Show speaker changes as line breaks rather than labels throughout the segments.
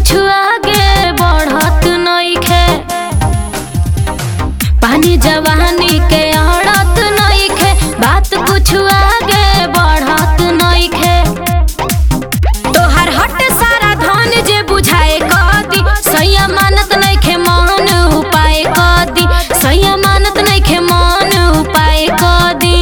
कुछ आगे बढ़त नइखे पानी जवानी के अड़त नइखे बात कुछ आगे बढ़त नइखे तोहर हट सारा धन जे बुझाए कदी सैया मानत नइखे मन उपाय कदी सैया मानत नइखे मन उपाय कदी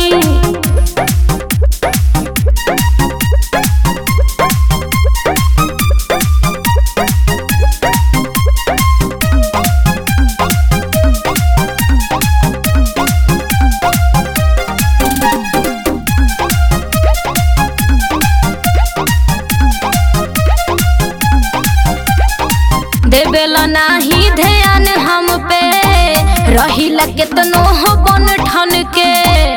देवेला नाही ध्यान हम पे रहिला केतनो हो बन ठन के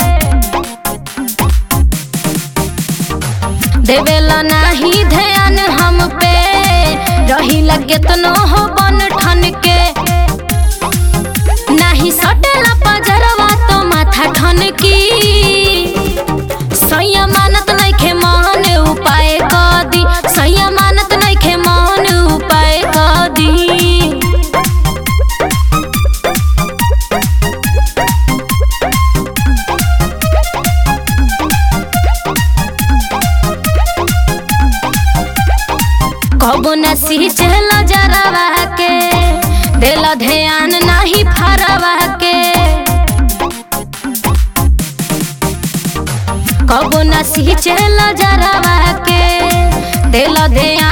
देवेला नाही ध्यान हम पे रहिला केतनो हो बन ठन के नाही सटेला पजरवा तो माथा ठन की सैया मानत नइखे मन उपाय कदी सैया मानत नइखे मन उपाय कदी कबो न सिंचल जरवा के देला ध्यान नाही फरवा के कबो न सिंचल जरवा के देला ध्यान